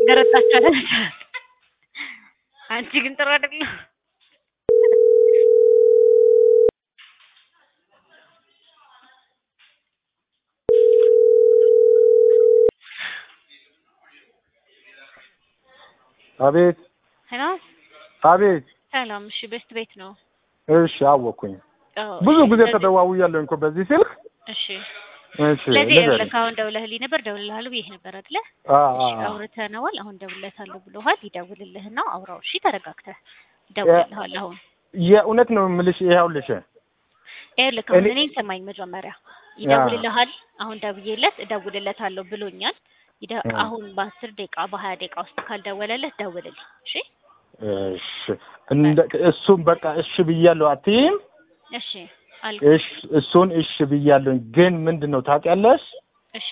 እንደረታችሁ አይደል? አንቺ ግን ጥሩ አይደለም። አቤት ሄሎ አቤት። ሰላም። እሺ ቤስት ቤት ነው። እሺ አወኩኝ። አዎ፣ ብዙ እሺ፣ ጊዜ ስለዚህ- ተደዋውያለሁ እኮ በዚህ ስልክ። እሺ እሺ ስለዚህ ንገሪኝ። ይኸውልህ አሁን ደውለህልኝ ነበር ደውልልሃለሁ ብዬሽ ነበር አይደለ? አ እሺ አ አውርተነዋል። አሁን ደውልለታለሁ ብሎሃል። ይደውልልህና አውራው። እሺ ተረጋግተህ ይደውልልሃል። አሁን የእውነት ነው የምልሽ። ይኸውልሽ ይኸውልህ አሁን እኔ- እኔን ሰማኝ መጀመሪያ ይደውልልሃል። አሁን ደውዬለት እደውልለታለሁ ብሎኛል። ይደ- እ። አሁን በአስር ደቂቃ በሀያ ደቂቃ ውስጥ ካልደወለለት ደውልልኝ። እሺ እሺ እንደ እሱም በቃ እሺ ብያለሁ አትይም? እሺ አልኩ። እሺ እሱን እሺ ብያለሁ። ግን ምንድን ነው ታውቂያለሽ እሺ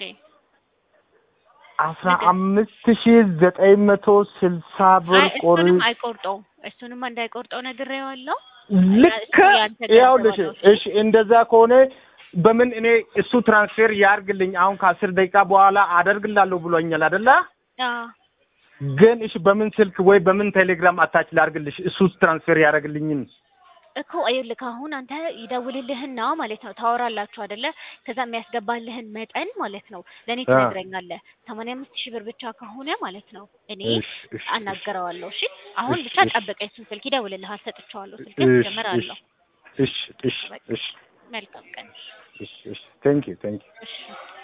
አስራ አምስት ሺ ዘጠኝ መቶ ስልሳ ብር አይ ቆሪ እሱንም አይቆርጠውም። እሱንም እንዳይቆርጠው ነግሬዋለሁ። ልክ ያንተ ገንዘብ ይኸውልሽ አለው። እሺ እንደዛ ከሆነ በምን እኔ እሱ ትራንስፌር ያርግልኝ አሁን ከአስር ደቂቃ በኋላ አደርግላለሁ ብሎኛል አይደለ? አዎ ግን እሺ በምን ስልክ ወይ በምን ቴሌግራም አታች ላርግልሽ እሱ ትራንስፌር ያደርግልኝን እኮ ይኸውልህ አሁን አንተ ይደውልልህና ማለት ነው ታወራላችሁ አይደለ? ከዛ የሚያስገባልህን መጠን ማለት ነው ለእኔ አ። ትነግረኛለህ። ሰማንያ አምስት ሺህ ብር ብቻ ከሆነ ማለት ነው እኔ እሺ እሺ አናገረዋለሁ። እሺ አሁን እሺ፣ ብቻ እሺ። ጠብቀኝ። እሱን ስልክ ይደውልልሃል፣ ሰጥቼዋለሁ። ስልክ እሺ ጀምራለሁ። እሺ እሺ እሺ እሺ መልካም ቀን። እሺ እሺ ቴንክ ዩ ቴንክ ዩ እሺ